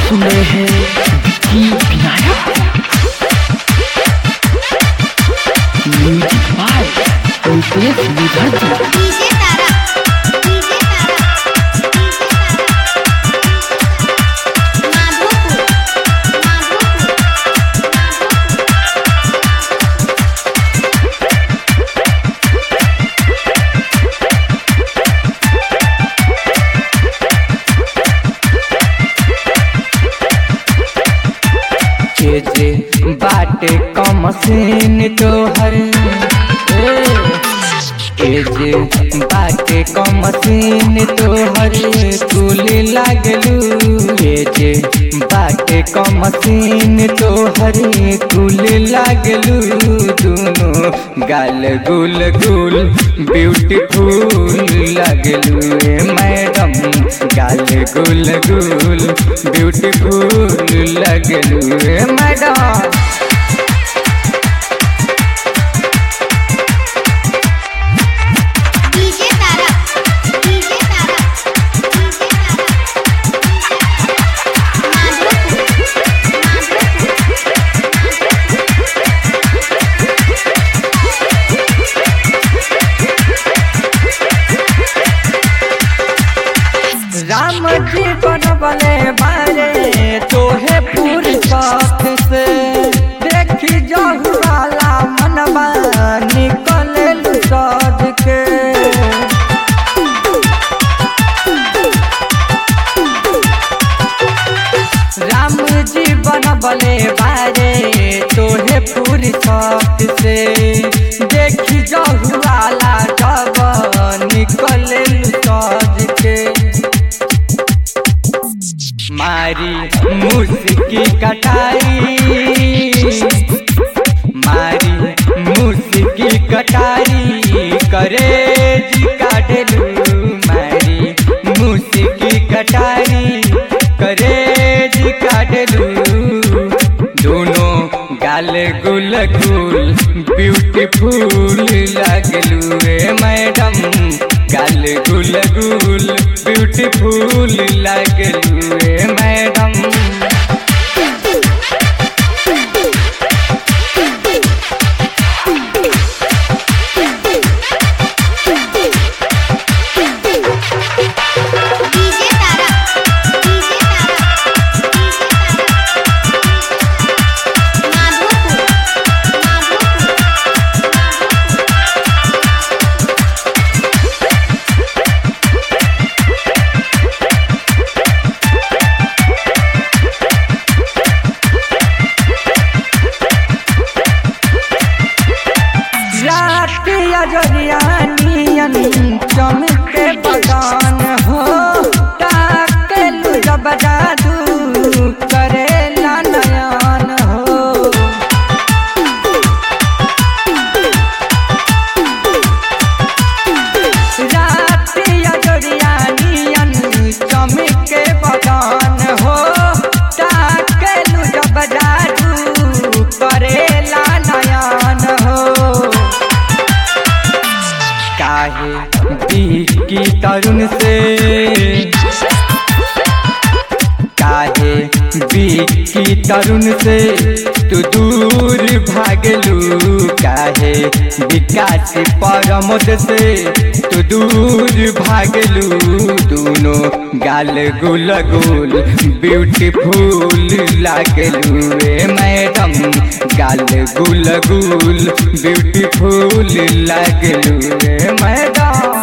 सुन रहे हैं विक्की विनायक म्यूजिक बाय रितेश विधर्ती डीजे तारा डीजे तारा माधोपुर माधोपुर के जे बाटे कम सीन तोहर के जे बाटे कम सीन तोहर कुल लागलू के जे बाटे कम सीन तोहर कुल लागलू दोनों गाल गुल गुल ब्यूटीफुल लागलू ए मैडम गाल गुल गुल ब्यूटीफुल लगलू ए madam DJ Tara DJ Tara DJ Tara Madhopur Ram ji बनबले बारे तोहे पूरी साथ से देखी जाहु वाला मनबा निकले सज के राम जी बनबले बारे तोहे पूरी साथ से देखी जाहु वाला जब निकले सज के मारी मुस्की कटाई मारी मुस्की कटाई करे जी काटलू मारी मुस्की कटाई करे जी काटलू दोनों गाल गुल गुल ब्यूटीफुल लगलू रे मैडम गाल गुल गुल ब्यूटीफुल लगलू रे madam DJ Tara DJ Tara Madhopur Madhopur रात अजरियानियन चमके बगान हो ताकेलु जब जादू करेला नयन हो रात अजरियानियन चमके बगान हो ताकेलु जब जादू करेला नयन हो काहे की तरुण से काहे की तरुण से तू दूर भागलू काहे विकास परमोद से तू दूर भागलू दोनों गाल गुल गुल ब्यूटीफुल लागलू ए मैडम गाल गुल गुल ब्यूटीफुल लागलू ए मैडम